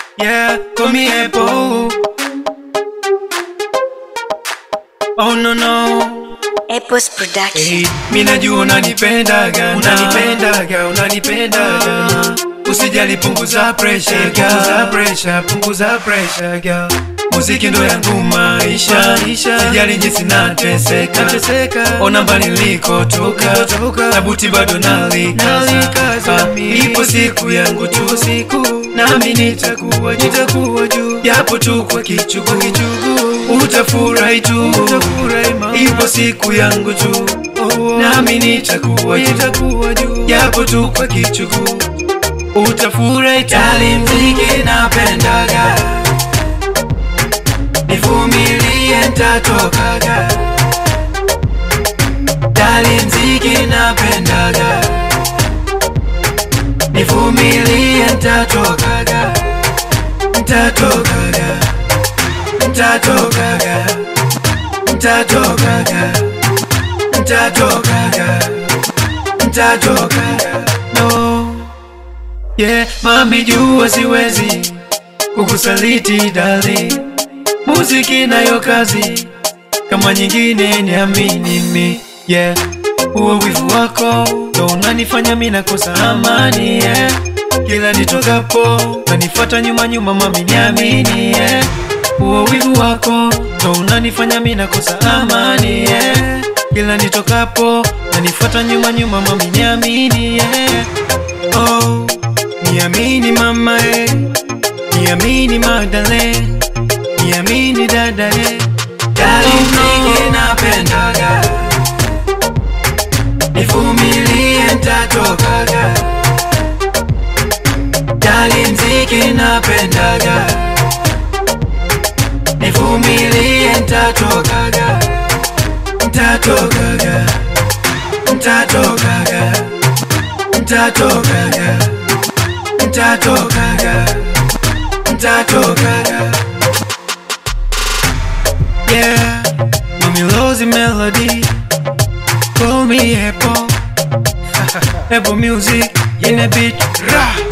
Yeah, call me Apple. Oh no no. Apple's production. Hey, mi najua unanipendaga, unanipendaga, unanipendaga. Usijali, punguza pressure, punguza pressure, punguza pressure, girl. Muziki ndo yangu maisha, sijali jinsi nateseka, ona mbali nilikotoka, na buti bado nalikaza. Ipo siku yangu tu, siku nami nitakuwa juu, nitakuwa juu, japo tu kwa kichugu, utafurahi tu, ipo siku yangu tu, nami nitakuwa juu, nitakuwa juu, japo tu kwa kichugu, utafurahi tu. Dali mziki napendaga nivumilie ntatokaga dali mziki napendaga nivumilie ntatokaga ntatokaga ntatokaga ntatokaga ntatokaga ntatokaga no yeah mami jua siwezi kukusaliti dali muziki nayo kazi kama nyingine niamini mi yeah huo wivu wako ndo unanifanya mi nakosa amani yeah kila nitokapo nanifata nyuma nyuma mami niamini yeah huo wivu wako ndo unanifanya mi nakosa amani yeah kila nitokapo nanifata nyuma nyuma mami niamini yeah oh niamini mama eh niamini Magdalene niamini dada eh dali mziki napendaga nivumilie ntatokaga dali mziki napendaga nivumilie ntatokaga ntatokaga ntatokaga ntatokaga ntatokaga ntatokaga Yeah, Mommy Rosie Melody Call me Apple Apple Music in a beat Rah